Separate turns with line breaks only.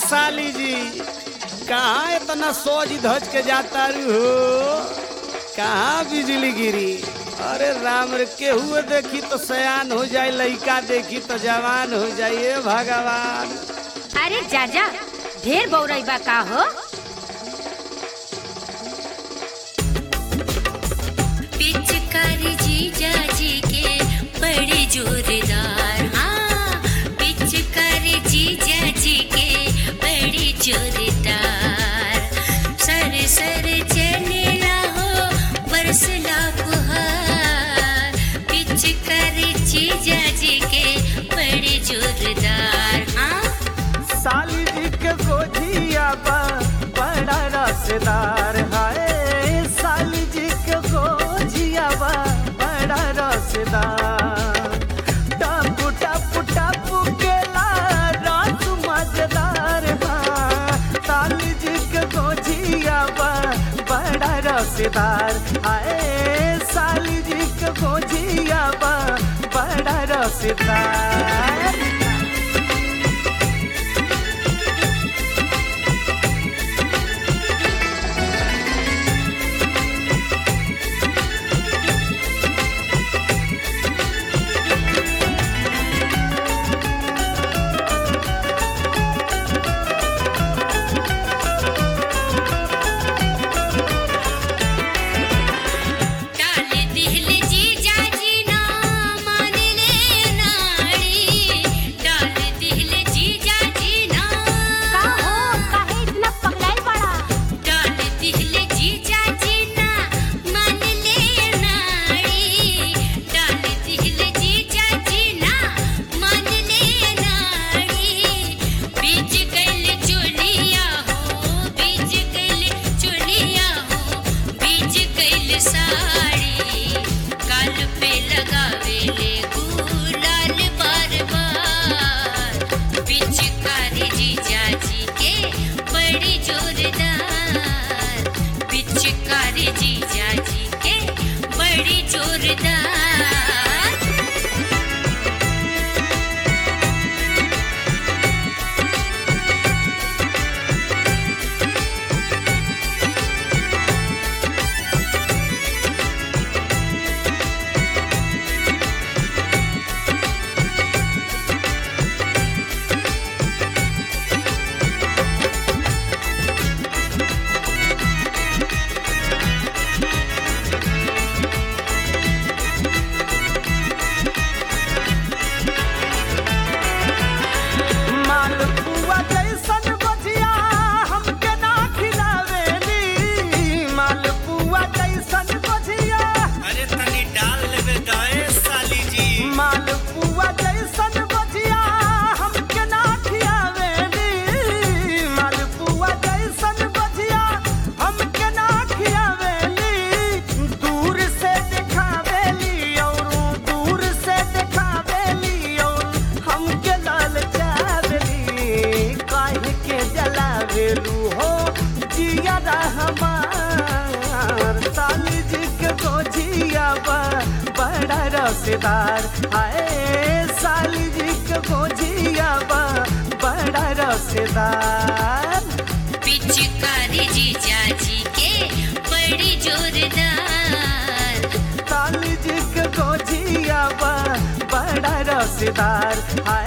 साली जी कहाँ इतना सोच धज के जाता रू हो कहाँ बिजली गिरी अरे राम रे केहू देखी तो सयान हो जाए लइका देखी तो जवान हो जाइए भगवान
अरे जाजा ढेर बौरई बा का हो
पिचकारी जीजा जी के बड़ी जोरदार हाँ पिचकारी जीजा जी के बड़ी जोरदार सर सर चलेला हो बरसला फुहार पिचकारी जीजा जी के बड़ी जोरदार हाँ
साली जी के गोजिया बा बड़ा रसदार हाय साली जी के गोजिया बा बड़ा रसदार टापू टापू टापू केला रस मजेदार बा साली जी के गोजिया बा बड़ा रसदार हाय साली जी के गोजिया बा बड़ा रसदार
डाल दिल जीजा जी ना मान ले नाड़ी डाल दिल जीजा जी ना
का हो काहे इतना पगलाइल बड़ा
डाल दिल जीजा जी ना मान ले नाड़ी डाल दिल जीजा जी ना मान ले नाड़ी बीच गइल चुलिया हो बीच गइल चुलिया हो बीच गइल साड़ी गाल पे लगावे ले गुलाल बार बार पिचकारी जीजा जी के बड़ी जोरदार पिचकारी जीजा जी के बड़ी जोरदार
मालपुआ जैसन बजिया हमके ना खिलावेली मालपुआ जैसन बजिया
अरे तनी डाल लेबे दाए साली जी
मालपुआ जैसन बजिया हमके ना खिलावेली मालपुआ जैसन बजिया हमके ना खिलावेली दूर से दिखावेली और दूर से दिखावेली और हमके ललचावेली काहे के जलावेलू हो जिया हमार साली जी के गोजिया बा बड़ा रसदार हाय साली जी के गोजिया बा बड़ा रसदार
पिचकारी जीजा जी के बड़ी जोरदार
साली जी के गोजिया बा बड़ा रसदार हाय